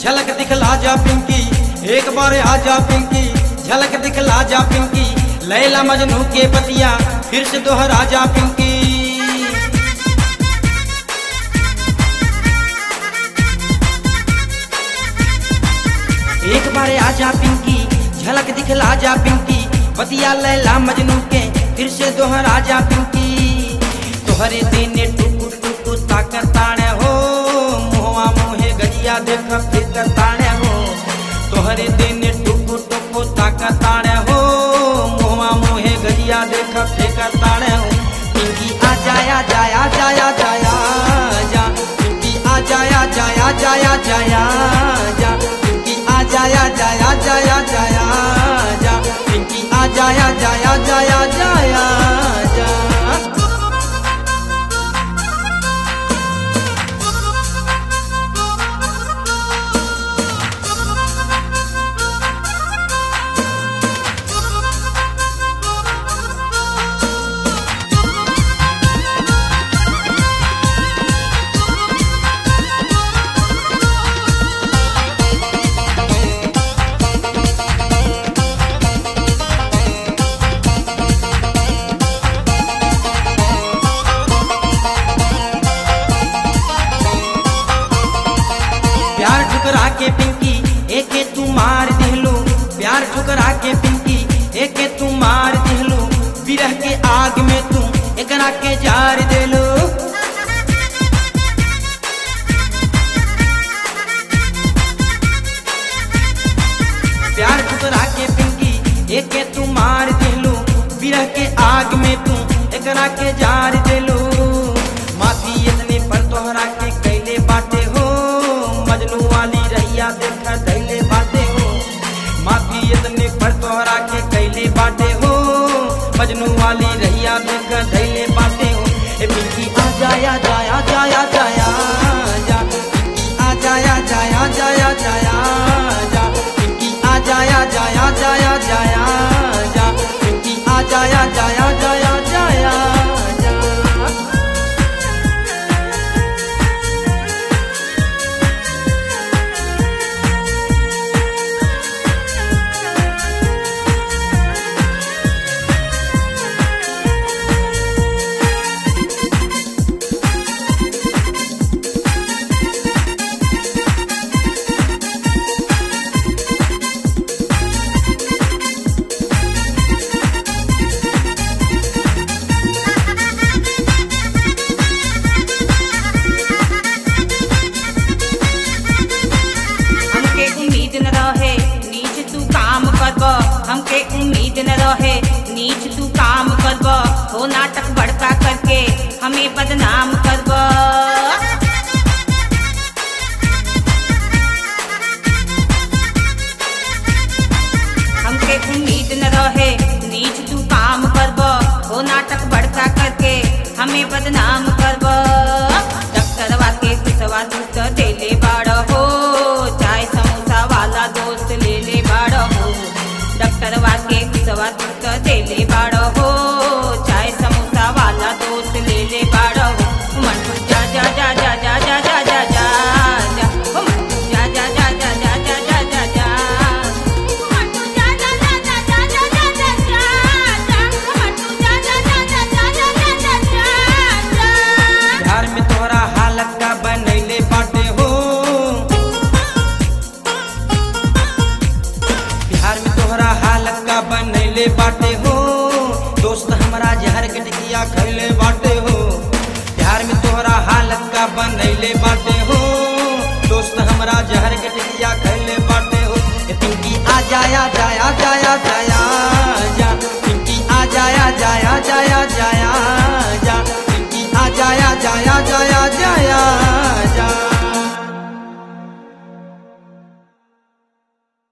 झलक दिखला जा पिंकी एक बार आजा पिंकी झलक दिखला जा पिंकी लैला मजनू के बतिया फिर से दोहरा जा पिंकी एक बार आजा पिंकी झलक दिखला जा पिंकी बतिया लैला मजनू के फिर से दोहरा जा पिंकी तोहरे देने टुकु टुकु ताकताणे हो मुहवा मुहे गजिया देख फिर ताणे हो तोहरे देने टुकु टुकु ताकताणे हो मुहवा मुहे गजिया देख फिर ताणे हो पिंकी आ जाया जाया जाया जाया जा पिंकी आ जाया जाया जाया जाया जा पिंकी आ जाया जाया जाया जाया जा पिंकी आ जाया जाया जाया जाया जा प्यार ठुकरा के पिंकी एके तू मार दिहलो प्यार ठुकरा के पिंकी एके तू मार दिहलो विरह के आग में तू एकरा के जार देलो प्यार ठुकरा के पिंकी एके तू मार दिहलो विरह के आग में तू एकरा के जार देलो माफी इतने पर तोहरा के कैले बाटे हो मजनू वाली रैया देख दैले बाटे हो माफी इतने पर तोहरा के कैले बाटे हो मजनू वाली रैया देख दैले बाटे हो ए पिंकी आ जाया जाया जाया जाया जा पिंकी आ जाया जाया जाया जाया जा पिंकी आ जाया जाया जाया जाया जा पिंकी आ जाया जाया जाया जाया जा हमके उम्मीद न रहे नीच तू काम करब हमके उम्मीद न रहे नीच तू काम करब हो नाटक बड़का करके हमें बदनाम करब